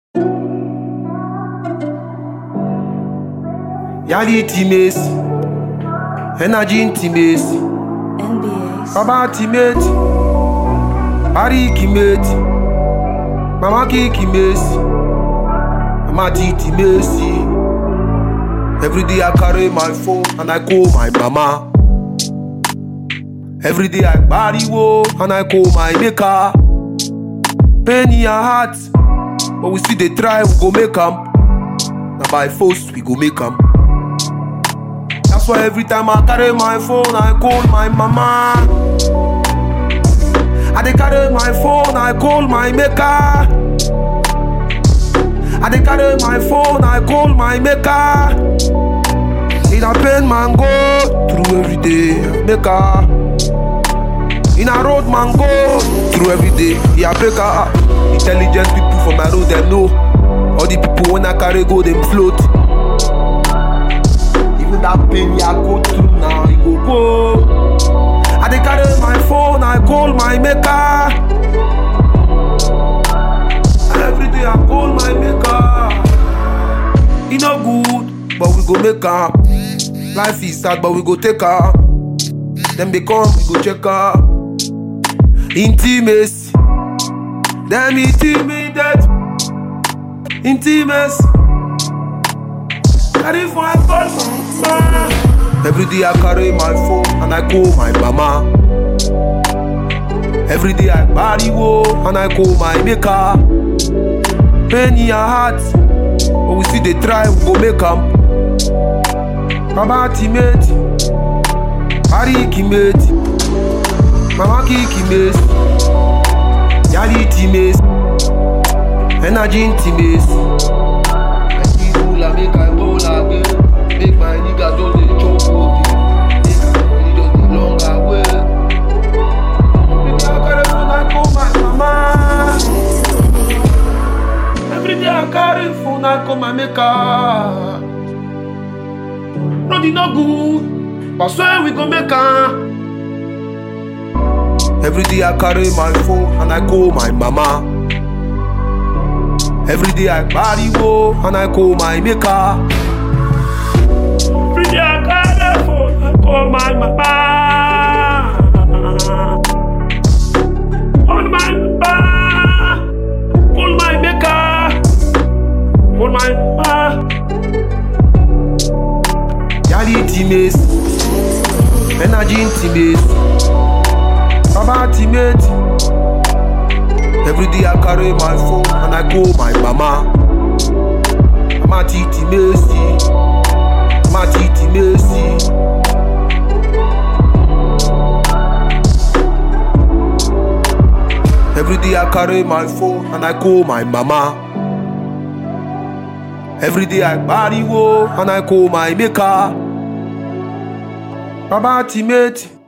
Yali intimacy, energy intimacy, NBA. baba intimate, Ari intimate, mama ki intimacy, mama ti intimacy. Every day I carry my phone and I call my mama. Every day I body wo and I call my maker. Pain in your heart, but we still dey try, we go make am. Na by force we go make am. That's why every time I carry my phone, I call my mama. I dey carry my phone, I call my maker. I dey carry my phone, I call my maker. In a pain man go through every day, maker. In a road man go through every day, yeah maker. Intelligent people for my road them know. All the people when I carry go them float. Even that pain yeah go through now, it go go. I dey carry my phone, I call my maker. Every day I call my maker. E no good, but we go make am. Life is sad, but we go take am. Them they come, we go check am. Intimacy, them intimidate. Intimacy. Carry for my phone. Every day I carry my phone and I call my mama. Every day I body wo and I call my maker. Pain in your heart, but we still dey try, we go make am. Baba timate, Ari kimate, Mama ki kimate, Yali timate, Energy intimacy. Make me roll and make I roll again. Make my niggas just dey chop okay. Make my money just dey long away. Every day I carry phone, I call my mama. Every day I carry phone, I call my maker. Nothing no good, but swear we go make am. Every day I carry my phone and I call my mama. Every day I body wo and I call my maker. Every day I carry phone, I call my mama. Call my mama. Call my maker. Call my mama. Yali intimacy, energy intimacy, Baba intimate. Every day I carry my phone and I call my mama. Mama Titi Messi, Mama Titi Messi. Every day I carry my phone and I call my mama. Every day I body wo and I call my maker. Baba Timate.